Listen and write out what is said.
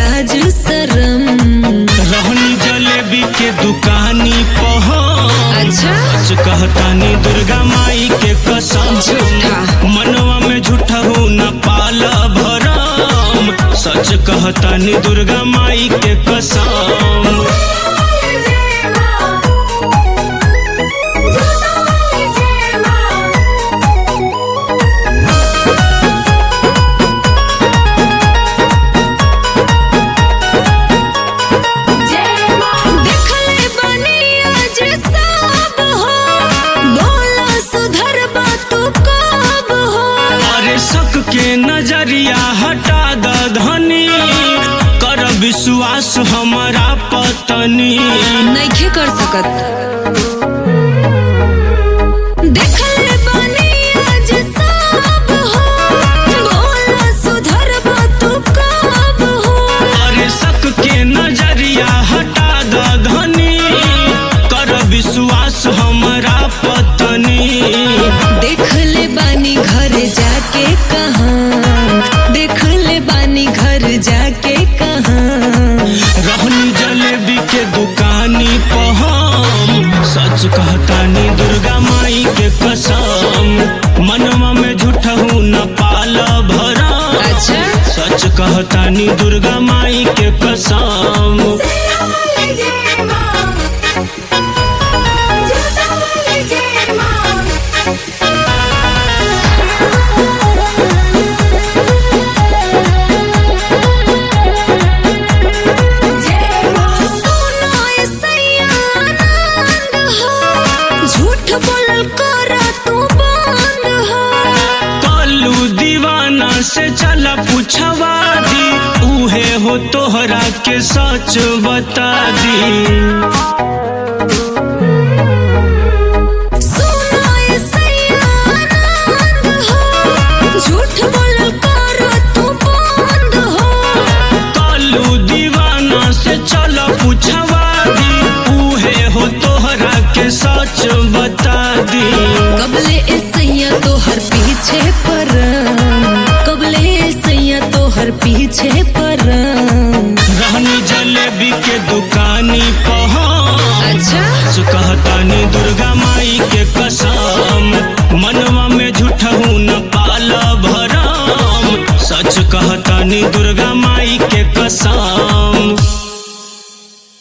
लाज शरम रहनी जलेबी के दुकानी पह अच्छा सच कहतानी दुर्गा माई के कसम झूठा। मनवा में झूठा हूँ न पाल भरम सच कहतानी दुर्गा माई के कसम देखले बानी आज सब हो बोला सुधर बा तू कब हो अरे शक के नजरिया हटा द धनी कर विश्वास हमारा पतनी नइखे कर सकत देखले बानी आज सब हो बोला सुधर बा तू कब हो अरे शक के नजरिया हटा द धनी कर विश्वास हमारा पतनी देखले बानी घर जाके कहाँ देखले बानी घर जाके कहाँ रहनी जलेबी के दुकानी पहम सच कहतानी दुर्गा माई के कसम मनवा में झूठा हूँ न पाल भरम अच्छा सच कहतानी दुर्गा माई के कसम सुनो ए सैया आनंद हो झूठ बोलल कर तू बंद हो कालू दीवाना से चला पूछवा दी उहे हो तोहरा के सच बता दी सुनो ए सैया आनंद हो झूठ बोलल कर तू बंद हो कालू दीवाना से चला पूछवा दी उहे हो तोहरा के सच बता दी कबले ए सैया तोहर पीछे परम कबले ए सैया तोहर पीछे परम रहनी जलेबी के दुकानी पहुँच अच्छा सच कहतानी दुर्गा माई के कसम मनवा में झूठा हूँ न पाल भरम सच कहतानी दुर्गा माई के कसम